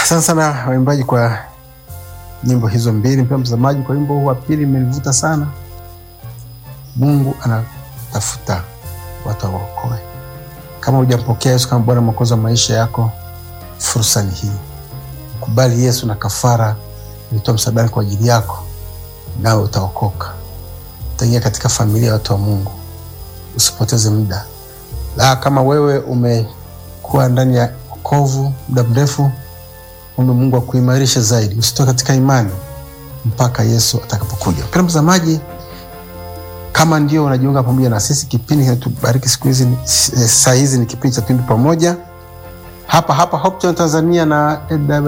Asante sana waimbaji kwa nyimbo hizo mbili. Mpendwa mtazamaji, kwa wimbo huu wa pili imenivuta sana. Mungu anatafuta watu awaokoe. Kama hujampokea Yesu kama Bwana Mwokozi wa maisha yako, fursa ni hii. Kubali Yesu na kafara ilitoa msalabani kwa ajili yako, nawe utaokoka, utaingia katika familia ya watu wa Mungu. Usipoteze muda. La, kama wewe umekuwa ndani ya wokovu muda mrefu, ombe Mungu akuimarishe zaidi, usitoke katika imani mpaka Yesu atakapokuja. Mpendwa mtazamaji, kama ndio unajiunga pamoja na sisi, kipindi kinatubariki siku hizi, eh, saa hizi ni kipindi cha Twimbi Pamoja hapa hapa Hope Channel Tanzania na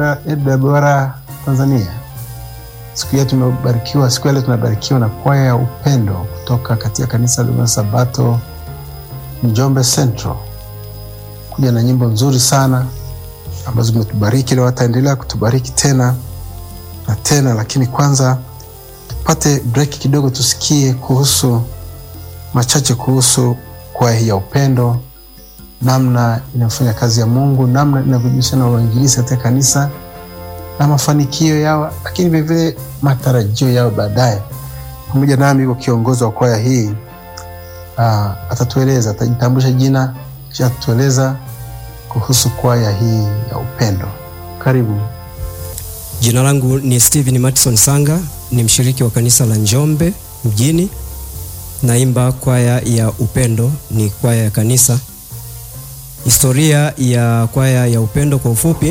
AWR Tanzania. Siku ya tumebarikiwa, siku ya leo tunabarikiwa na kwaya ya upendo kutoka katika kanisa la Sabato Njombe Central, kuja na nyimbo nzuri sana ambazo zimetubariki leo, wataendelea kutubariki tena na tena, lakini kwanza tupate break kidogo, tusikie kuhusu machache kuhusu kwaya hii ya upendo, namna inafanya kazi ya Mungu, namna inavyojihusisha na uinjilisti katika kanisa na mafanikio yao, lakini vilevile matarajio yao baadaye. Pamoja nami yuko kiongozi wa kwaya hii uh, atatueleza, atajitambulisha jina kisha atatueleza kuhusu kwaya hii ya upendo. Karibu. Jina langu ni Steven Matson Sanga, ni mshiriki wa kanisa la Njombe mjini. Naimba kwaya ya upendo, ni kwaya ya kanisa. Historia ya kwaya ya upendo kwa ufupi,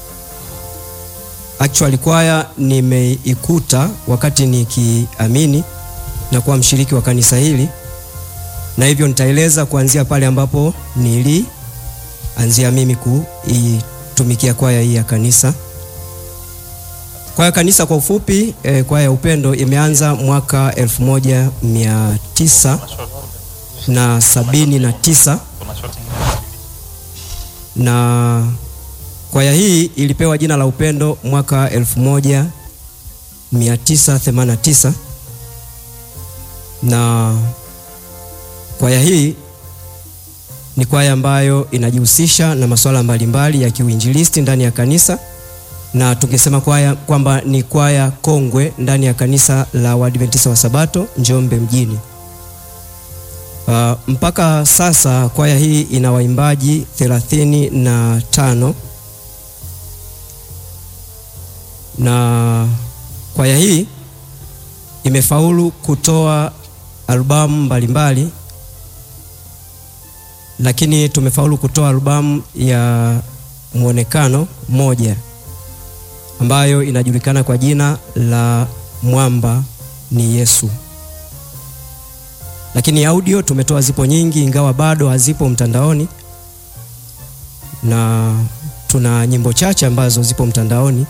actually kwaya nimeikuta wakati nikiamini na kuwa mshiriki wa kanisa hili, na hivyo nitaeleza kuanzia pale ambapo nilianzia mimi kuitumikia kwaya hii ya kanisa. Kwaya kanisa kwa ufupi eh, kwaya ya upendo imeanza mwaka 1979 na sabini na tisa na kwaya hii ilipewa jina la upendo mwaka 1989 na kwaya hii ni kwaya ambayo inajihusisha na masuala mbalimbali ya kiuinjilisti ndani ya kanisa na tungesema kwaya kwamba ni kwaya kongwe ndani ya kanisa la Waadventista wa Sabato Njombe mjini. Uh, mpaka sasa kwaya hii ina waimbaji thelathini na tano na kwaya hii imefaulu kutoa albamu mbalimbali, lakini tumefaulu kutoa albamu ya mwonekano moja ambayo inajulikana kwa jina la Mwamba ni Yesu. Lakini audio tumetoa zipo nyingi, ingawa bado hazipo mtandaoni, na tuna nyimbo chache ambazo zipo mtandaoni,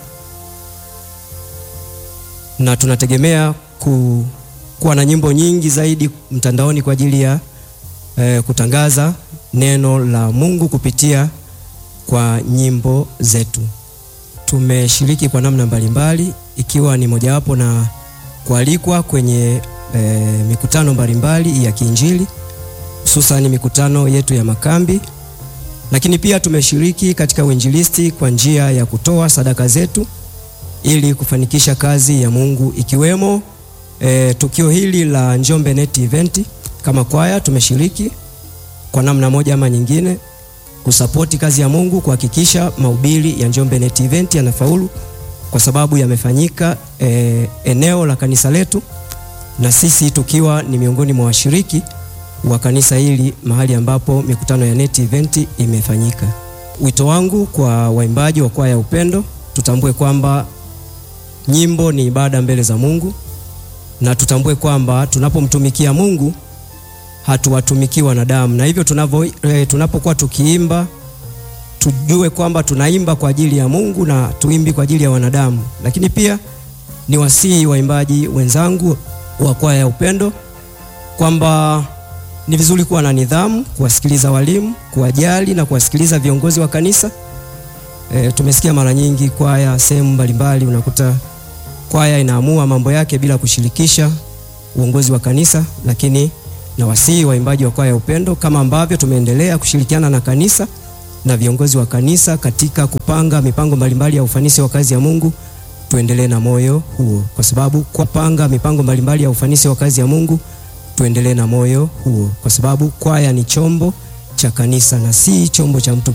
na tunategemea ku, kuwa na nyimbo nyingi zaidi mtandaoni kwa ajili ya eh, kutangaza neno la Mungu kupitia kwa nyimbo zetu. Tumeshiriki kwa namna mbalimbali ikiwa ni mojawapo na kualikwa kwenye e, mikutano mbalimbali ya kiinjili hususani mikutano yetu ya makambi, lakini pia tumeshiriki katika uinjilisti kwa njia ya kutoa sadaka zetu ili kufanikisha kazi ya Mungu ikiwemo e, tukio hili la Njombe Net Event. Kama kwaya tumeshiriki kwa namna moja ama nyingine kusapoti kazi ya Mungu kuhakikisha mahubiri ya Njombe Net Event yanafaulu kwa sababu yamefanyika e, eneo la kanisa letu na sisi tukiwa ni miongoni mwa washiriki wa kanisa hili mahali ambapo mikutano ya Net Event imefanyika. Wito wangu kwa waimbaji wa kwaya ya upendo, tutambue kwamba nyimbo ni ibada mbele za Mungu na tutambue kwamba tunapomtumikia Mungu hatuwatumiki wanadamu, na hivyo tunavyo e, tunapokuwa tukiimba tujue kwamba tunaimba kwa ajili ya Mungu na tuimbi kwa ajili ya wanadamu. Lakini pia ni wasihi waimbaji wenzangu wa kwaya ya upendo kwamba ni vizuri kuwa na nidhamu, kuwasikiliza walimu, kuwajali na kuwasikiliza viongozi wa kanisa. E, tumesikia mara nyingi kwaya sehemu mbalimbali unakuta kwaya inaamua mambo yake bila kushirikisha uongozi wa kanisa, lakini na wasihi waimbaji wa kwaya ya upendo kama ambavyo tumeendelea kushirikiana na kanisa na viongozi wa kanisa katika kupanga mipango mbalimbali ya ufanisi wa kazi ya Mungu, tuendelee na moyo huo, kwa sababu kupanga mipango mbalimbali ya ufanisi wa kazi ya Mungu, tuendelee na moyo huo, kwa sababu kwaya ni chombo cha kanisa na si chombo cha mtu